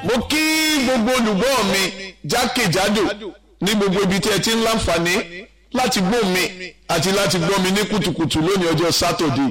mo kí gbogbo olùgbọ́ mi jákèjádò ní gbogbo ibi tí ẹ ti ń láǹfààní láti gbọ́ mi àti láti gbọ́ mi ní kùtùkùtù lónìí ọjọ́ sátọ̀dé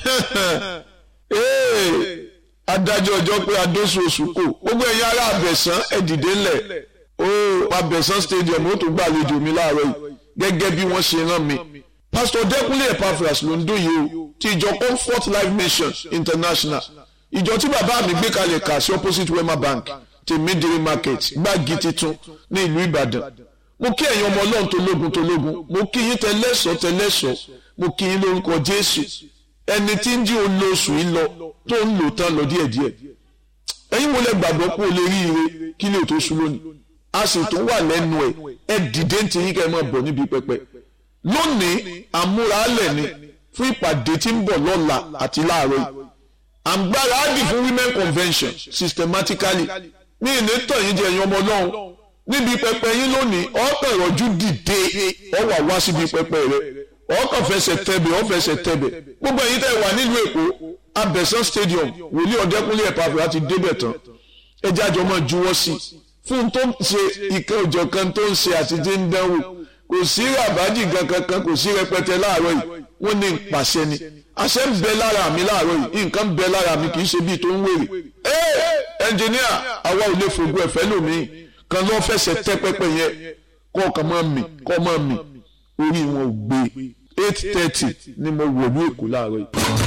adájọ́ ọjọ́ pé adóṣù oṣù kò gbogbo ẹ̀yin ará abẹ̀sán ẹ dìde ńlẹ̀ ó abẹ̀sán stadium ó tó gbàlejò mi láàárọ̀ yìí gẹ́gẹ́ bí wọ́n ṣe rán mi pastor dẹ́kunlé epaphras ló ń dóye o ti ìjọ comfort life mission international ìjọ tí bàbá mi gbé kalẹ̀ kà sí opposite wema bank ti midiri market gbági titun ní ìlú ìbàdàn mo kí ẹ̀yin ọmọ ọlọ́run tó lógun tó lógun mo kí yín tẹlẹ́sọ̀ tẹlẹ́sọ̀ mo kí yín lórúkọ jésù ẹni tí ń jí olóṣù yìí lọ tó ń lò tán lọ díẹ̀díẹ̀ ẹ̀yin wo lẹ gbàgbọ́ pé o lè rí ire kí lè tó sú lónìí a sì tún wà lẹ́nu ẹ̀ ẹ dìde ń tiyín kẹ́ ẹ máa bọ̀ níbi pẹpẹ lónìí àmúralẹ̀ ni fún ìpàdé tí ń bọ̀ lọ́la àti láàárọ̀ yìí àǹgbára á dì fún women convention systematically ní ìlétọ̀ yìí jẹ́ ẹ̀yin ọmọ ọlọ́run níbi pẹpẹ yín lónìí ọkàn ìrọ̀jú dìde ọ wà wá síbi pẹpẹ rẹ ọkàn fẹsẹ̀ tẹ̀bẹ̀ ọ fẹsẹ̀ tẹ̀bẹ̀ gbogbo ẹ̀yin tẹ́ wà nílùú èkó abẹ́sán stadium wòlíì ọ̀dẹ́kúnlé ẹ̀pàfẹ́ láti débẹ̀ tán ẹjẹ́ àjọ máa juwọ́ sí i fún tó ń ṣe ìkan òjọ̀ kan tó ń ṣe àtijọ́ ń dánwò kò sí ràbájì kankan kò sí rẹpẹtẹ láàárọ̀ yìí wọ́n ní ìpàṣẹ ni àṣẹ ń bẹ lára mi láàárọ̀ yìí nǹkan ń bẹ lára mi kì í ṣe bíi tó ń wèrè ẹ ẹnjìníà àwa ò lè fògùn ẹ̀fẹ́ lómi kan lọ́ fẹsẹ̀ tẹ́ pẹ́pẹ́ yẹn kọ́ ọ̀kan máa mì kọ́ máa mì orí wọn ò gbé eight thirty ni mo wọ̀ ní èkó láàárọ̀ yìí.